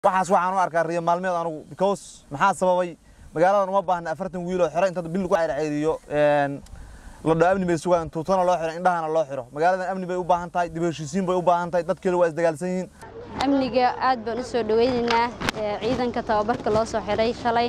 waxaas waxaan u arkaa riyo maalmeed anugu because maxaa sababay magaaladan uma baahna afartan wiil oo xero inta bil lagu ceyrceeriyo la dho amni bay sugaan tuutana loo xiro indhahana loo xiro magaaladan amni bay u baahan tahay dib heshiisiin bay u baahan tahay dadkeedu waa isdagaalsan yihiin amniga aad baan u soo dhaweynaynaa ciidanka tababarka loo soo xiray shalay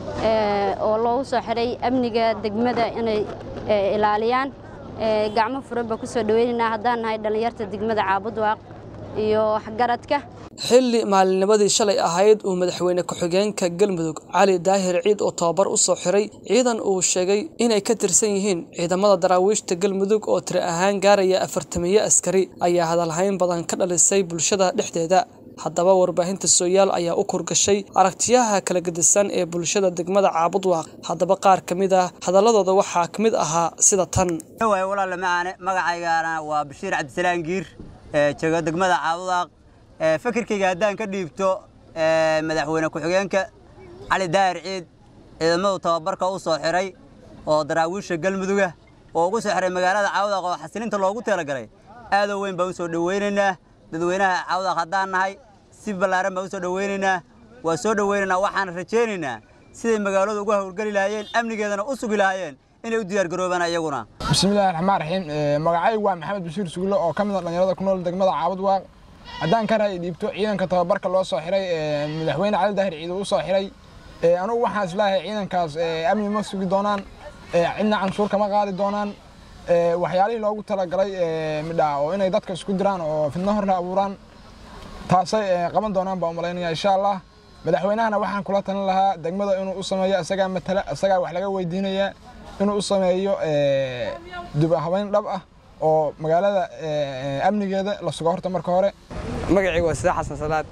oo loogu soo xiray amniga degmada inay ilaaliyaan gacmo furan baan ku soo dhaweynaynaa haddaan nahay dhallinyarta degmada caabudwaaq iyo waxgaradka xilli maalinnimadii shalay ahayd uu madaxweyne ku-xigeenka galmudug cali daahir ciid oo tababar u soo xiray ciidan uu sheegay inay ka tirsan yihiin ciidamada daraawiishta galmudug oo tiri ahaan gaaraya afartamiyo askari ayaa hadalhayn badan ka dhalisay bulshada dhexdeeda haddaba warbaahinta sooyaal ayaa u kurgashay aragtiyaha kala gedisan ee bulshada degmada caabudwaaq haddaba qaar ka mid ah hadaladooda waxaa ka mid ahaa sida tan walaale macaane magacaygana waa bashiir cabdisalaan giir jooga degmada caabudwaaq fikirkayga haddaan ka dhiibto madaxweyne ku-xigeenka cali daahir ciid ciidamadu tababarka u soo xiray oo daraawiisha galmuduga oo ugu soo xiray magaalada caawdaq oo xasilinta loogu talagalay aadoo weyn baan u soo dhoweynaynaa dadweynaha caawdaq haddaan nahay si ballaaran baan u soo dhoweynaynaa waa soo dhoweynaynaa waxaan rajaynaynaa siday magaaladu uga howlgeli lahaayeen amnigeedana u sugi lahaayeen inay u diyaargaroobaan iyaguna bismillahi raxmaan raxiim magacaygu waa maxamed bashiir sugulo oo ka mid a dhallinyarada ku nool degmada caabudwaaq haddaan ka raay dhiibto ciidanka tababarka loo soo xiray madaxweyne cali daahir ciid u soo xiray anugu waxaan islaahay ciidankaas amni ma sugi doonaan cidna canshuur kama qaadi doonaan waxyaalihii loogu talagalay midhaa oo inay dadka isku diraan oo fidno horle abuuraan taasay qaban doonaan baan umalaynaya insha allah madaxweynahana waxaan kula talin lahaa degmada inuu u sameeyo isagaa matala isagaa wax laga weydiinaya inuu u sameeyo dubahabeyn dhab ah oo magaalada amnigeeda la sugo horta marka hore magacayga waa sida xasan salaad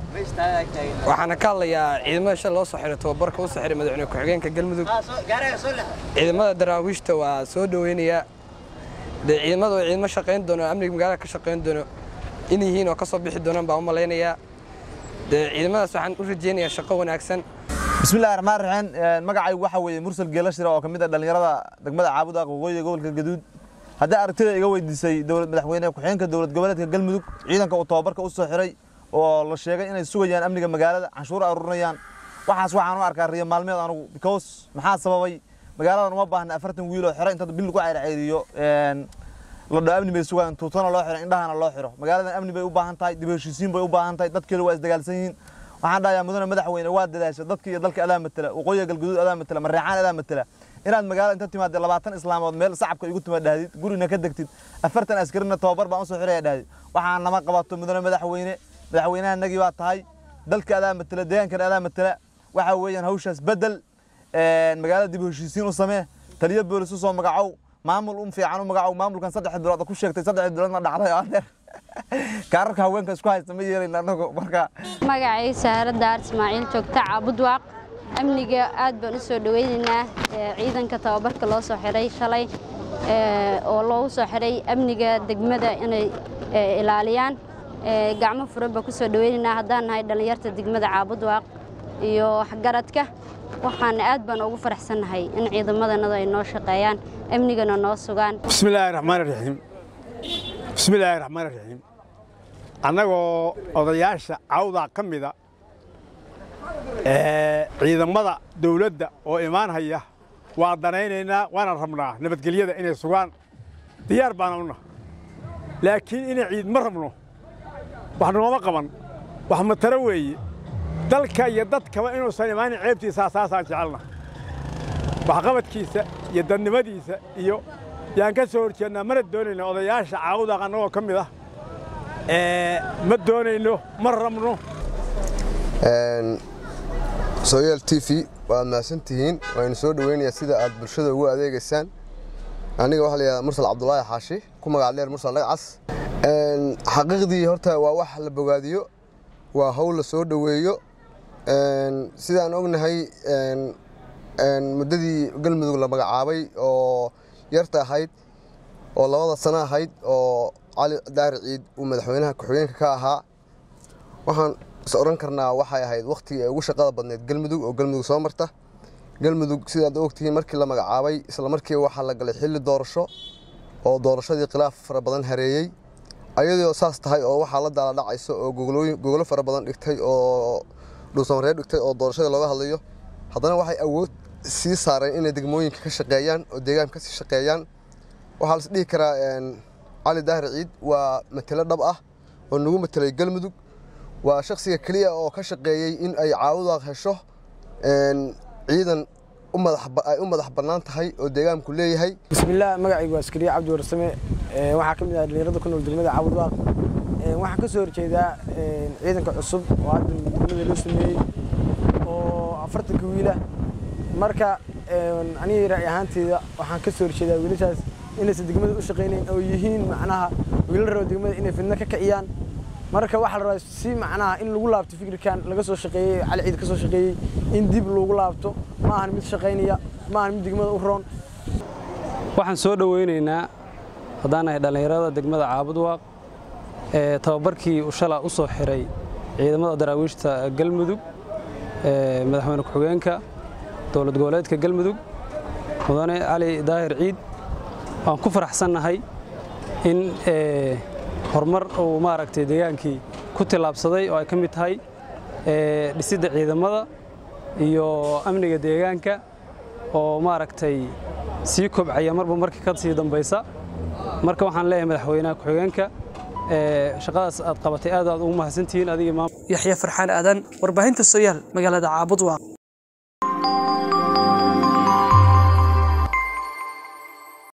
waxaana ka hadlayaa ciidamada shal loo soo xiray tababarka u soo xiray madaxweyne ku-xigeenka galmudug ciidamada daraawiishta waa soo dhoweynayaa dee ciidamada oo ciidamo shaqayn doono amniga magaalada ka shaqayn doono in yihiin oo ka soo bixi doonaan baan u malaynayaa dee ciidamadaas waxaan u rajaynayaa shaqo wanaagsan bismillahi raxmaan raxiim magacaygu waxaa weeye mursal geelashira oo ka mid ah dhallinyarada degmada caabudaaq waqooyiga gobolka gaduud haddii aragtida iga weydiisay dowlad madaxweyne ku-xigeenka dowlad goboleedka galmudug ciidanka uu tababarka u soo xiray oo la sheegay inay sugayaan amniga magaalada canshuur aruurinayaan waxaas waxaan u arkaa riyo maalmeed anugu because maxaa sababay magaaladan uma baahna afartan wiil oo xero inta bil lagu ceyrceeriyo la dho amni bay sugaan tuutana loo xiro indhahana loo xiro magaaladan amni bay u baahan tahay dib heshiisiin bay u baahan tahay dadkeedu waa isdagaalsan yihiin waxaan dhahayaa mudane madaxweyne waa dadaasha dadka iyo dalka adaa matala waqooyiga galguduud adaa matala mareecaan adaa matala inaad magaalada inta timaadee labaatan islaamood meel sacabka igu tuma dhahdid gurina ka degtid afartan askarina tababar baan usoo xiraya dhahdid waxaa nama qabato mudane madaxweyne madaxweynaha nagii baa tahay dalka adaa matala deegaankana adaa matala waxaa weeyaan hawshaas bedel magaalada dib heshiisiin u samee taliyo boolis u soo magacow maamul un fiican u magacow maamulkan saddex bilood ku sheegtay saddex biloodna dhacday oo adeer kaararka haweenka isku haysta ma yeelayna anagu marka magacay saare daar ismaaciil joogta caabudwaaq amniga aad baan u soo dhaweynaynaa ciidanka tababarka loo soo xiray shalay oo loogu soo xiray amniga degmada inay ilaaliyaan gacmo furan baan ku soo dhaweynaynaa haddaan nahay dhallinyarta degmada caabudwaaq iyo waxgaradka waxaana aad baan ugu faraxsannahay in ciidamadanadu ay noo shaqeeyaan amnigana noo sugaan bismillaahi raxmaan raxiim bismillaahi raxmaan raxiim annagoo odayaasha cawdaa ka mida ciidamada dawladda oo imaan haya waa danaynaynaa waana rabnaa nabadgelyada inay sugaan diyaar baana una laakiin inay ciid ma rabno wax nooma qaban wax mataro weeye dalka iyo dadkaba inuusan imaanin ceebtiisaa saasaan jecelna waxqabadkiisa iyo dadnimadiisa iyo yaan ka soo horjeednaa mana doonayno odayaasha caawudaaq annagoo ka mid ah ma doonayno ma rabno sooyaal t v waad mahadsantihiin waynu soo dhoweynayaa sida aad bulshada ugu adeegaysaan aniga waxaa layihahdaa mursal cabdulaahi xaashi ku magac dheer mursal dhagcas xaqiiqdii horta waa wax la bogaadiyo waa hawl la soo dhoweeyo sidaan ognahay muddadii galmudug la magacaabay oo yarta ahayd oo labada sano ahayd oo cali daari ciid uu madaxweynaha ku-xigeenka ka ahaa waxaan is odhan karnaa waxay ahayd wakhtigii ay ugu shaqada badneyd galmudug oo galmudug soo marta galmudug sidaad ogtihiin markii la magacaabay isla markiiba waxaa la galay xilli doorasho oo doorashadii khilaaf fara badan hareeyey ayadoo saas tahay oo waxaa la daala dhacayso oo gogolo fara badan dhigtay oo dhuusamareeb dhigtay oo doorashada looga hadlayo haddana waxay awood sii saareen inay degmooyinka ka shaqeeyaan oo deegaanka ka sii shaqeeyaan waxaa las dhihi karaa cali daahir ciid waa matelo dhab ah oo nagu matelay galmudug waa shakhsiga keliya oo ka shaqeeyey in ay caabudaaq hesho ciidan ay u madax bannaan tahay oo deegaanku leeyahay bismillaah magacaygu waa askariye cabdi warsame waxaa ka mid ah dhalinyarada ku nool degmada caabudwaaq waxaan ka soo horjeedaa ciidanka cusub oo hadda degmada loo sameeyey oo afartanka wiila marka aniga ra'y ahaanteyda waxaan ka soo horjeedaa wiilashaas inaysan degmada u shaqaynayn oo yihiin macnaha wiilal raba degmada inay fidno ka kiciyaan marka waxaa la rabaa si macnaha in lagu laabto fikirkan laga soo shaqeeyey cali ciid ka soo shaqeeyey in dib lagu laabto ma ahan mid shaqaynaya ma ahan mid degmada u roon waxaan soo dhoweynaynaa haddaan nahay dhallinyarada degmada caabudwaaq ee tababarkii uu shala u soo xiray ciidamada daraawiishta galmudug ee madaxweyne ku-xigeenka dowlad goboleedka galmudug mudane cali daahir ciid waan ku faraxsannahay in horumar uu maaragtay deegaankii ku tillaabsaday oo ay ka mid tahay dhisidda ciidamada iyo amniga deegaanka oo maaragtay sii kobcaya marba markii ka sii dambaysa marka waxaan leeyahay madaxweynaha ku-xigeenka shaqadaas aad qabatay aad aad ugu mahadsantihiin adiga yaxya farxaan aadan warbaahinta sooyaal magaalada caabudwaaq